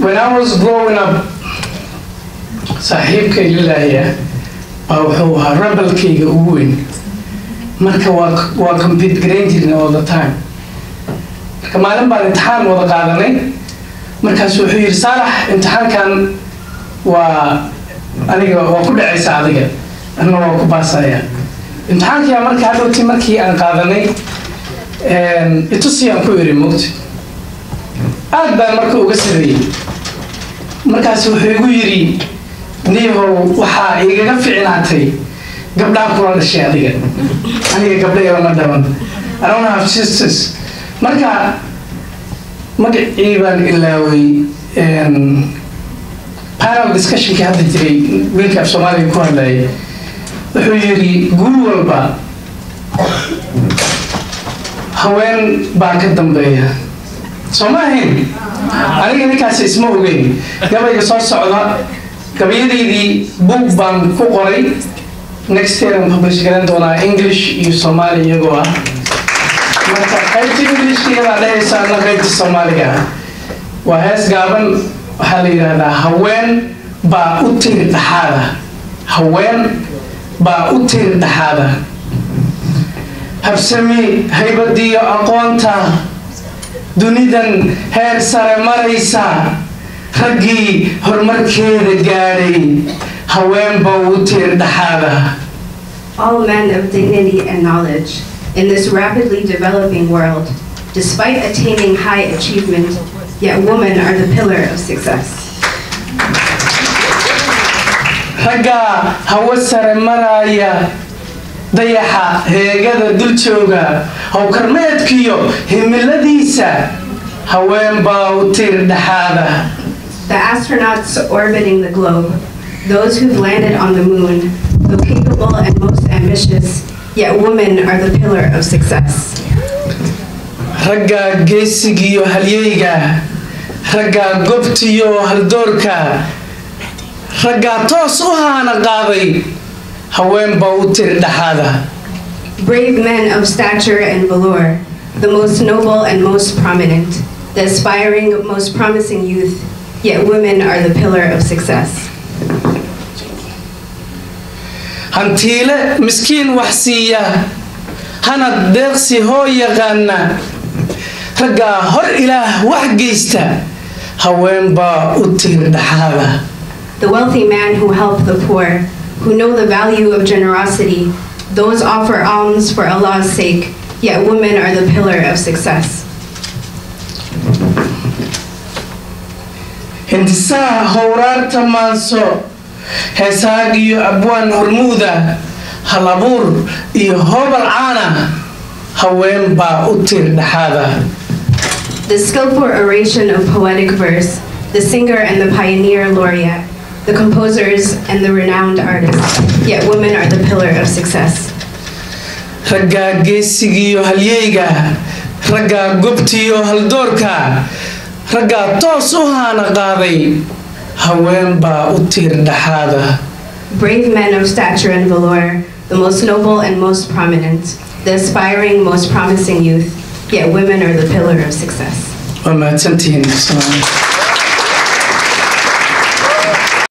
when I was growing up saaxiibkay lilaaya baa wuxuu ahaa rebelkayga ugu weyn marka waa waa compete garayn jirnay all the time marka maalin baan imtixaan wada qaadanay markaas wuxuu yidhi saalax imtixaankan waa aniga waa ku dhacaysa adiga anna waa ku baasaya imtixaankia marka hadhowti markii aan qaadanay itusiyaan ku iri mogta aad baan marka uga sareeyey markaas wuxuu igu yidhi niihow waxaa igaga ficnaatay gabdhaan kula dhashay adiga aniga gabdha lama dhaban I don't have sisters marka magacii baan ilaaway panel discussionkii hadda jiray wiilka af soomaaliga ku hadlayay wuxuu yidhi guul walba haween baa ka dambeeya soo ma ahayn aniga ninkaasi isma ogeyn gabayga soo socda gabayadaydii book baan ku qoray next year aan publish garan doonaa english iyo soomaali iyagoo ah marka qaybta englishka iyadaa dhehaysa ana qaybta soomaaliga ah waa hees gaaban waxaa la yidhaahdaa haween baa u tiri dhaxaada haween baa u tiri dhaxaada habsami haybadiyo aqoonta dunidan heer sare maraysa raggii horumarkeeda gaadhay haween baa u tiri dhaxaada All men of dignity and knowledge in this rapidly developing world, despite attaining high achievement, yet women are the pillar of success. raggaa hawo sare maraya dayaxa heegada dul jooga howkarmeedkiyo himiladiisa haween baa u tiri dhaxaada The astronauts orbiting the globe, those who've landed on the moon, though capable and most ambitious, yet women are the pillar of success. raggaa geesigiyo halyeyga raggaa gobtiyo haldoorka raggaa toos u haana qaaday haween baa u tiri dhaxaada Brave men of stature and valor, the most noble and most prominent, the aspiring, most promising youth, yet women are the pillar of success. hantiile miskiin wax siiya hanad deeqsi hoo yaqaana raggaa hor ilaah wax geysta haween baa u tiri dhaxaada The wealthy man who help the poor, who know the value of generosity, those offer alms for Allah's sake, yet women are the pillar of success. hindisaha howraarta maanso heesaag iyo abwaan hormuuda halabuur iyo hoobal caana haween baa u tiri dhaxaada The skillful oration of poetic verse, the singer and the pioneer laureate, the composers and the renowned artists, yet women are the pillar of success. raggaa geesigiyo halyeyga raggaa gobtiyo haldoorka raggaa toos u haana qaaday haween baa u tiri dhaxaada Brave men of stature and valor, the most noble and most prominent, the aspiring, most promising youth, yet women are the pillar of success. waa mahadsantihiin